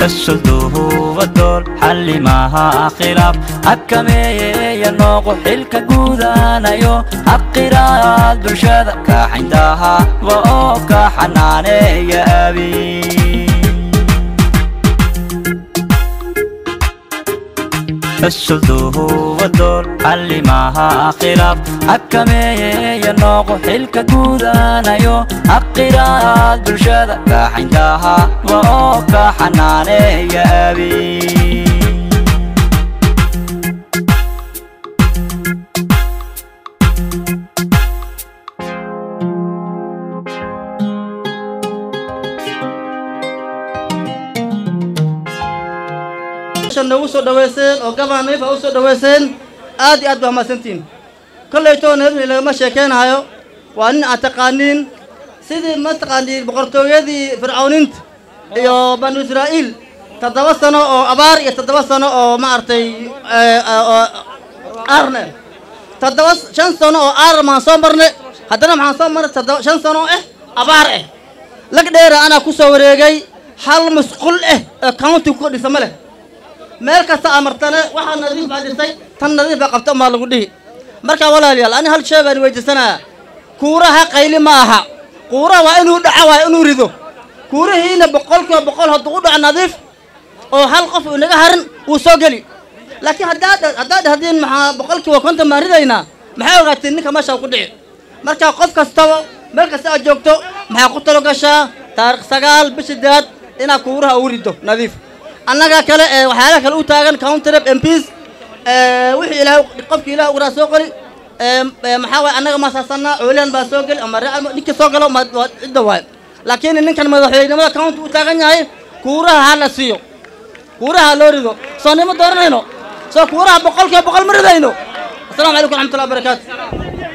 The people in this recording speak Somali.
kasulduhuba door xallimaha khilaaf xakameeyeya nooqo xilka guudanayo xaqiraad bulshada kaaxintaha wa oo ka xanaaneeya abi kasulduhuba door xallimaha khilaaf xakameeyeya nooqo xilka guudanayo xaqiraad bulshada kaaxintaha wa oo ka xanaaneeya abi nagu soo dhaweyseen oo gabaan nadiif a u soo dhaweyseen aad iyo aad baa mahadsantihiin kollaytoo nadiif lagama sheekeynahayo waa nin aad taqaaniin sidii ma taqaaniin boqortooyadii fircawninta iyo banu israa'iil toddoba sano oo abaar iyo toddoba sano oo maaragtay aarne toddoba shan sano oo aar maan soo marne haddana maxaan soo marnay toddoba shan sano oo ah abaar ah lag dheera anaa ku soo wareegay hal musqul ah oo county ku dhisa ma leh meel kasta aa martane waxaa nadiif baa dhisay tan nadiif baa qabta umaa lagu dhihi marka walaalayaal ani hal shay baan weydiisanaya kuuraha qayli ma aha kuuraha waa inuu dhaco waa inuu rido kuurihiina boqolkiiba boqol hadduu u dhaco nadiif oo hal qof uu naga harin wuu soo geli laakiin haddaad haddaad dhahdiin maxaa boqolkiiba konton baan ridaynaa maxay ogaatiin ninka meesha ku dhici marka qof kastaba meel kasta aad joogto maxaa ku talo gashaa taarikh sagaal bisha daad inaad kuuraha ugu rido nadiif annaga kale ee waxyaalaha kale u taagan countrep mps wixii ilaah qofkii ilaah uguraa soo qori maxaa waay annaga maasaasanaa cooliyan baa soo geli ama real ninka soo galo ma waa cidda waay laakiin ninkan madaxweynimada county u taagan yahay kuuraha ha la siiyo kuuraha loo rido soo nima dooranayno soo kuuraha boqolkiiba boqol ma ridayno asalamu calaykum waraxmatullahi wabarakaatu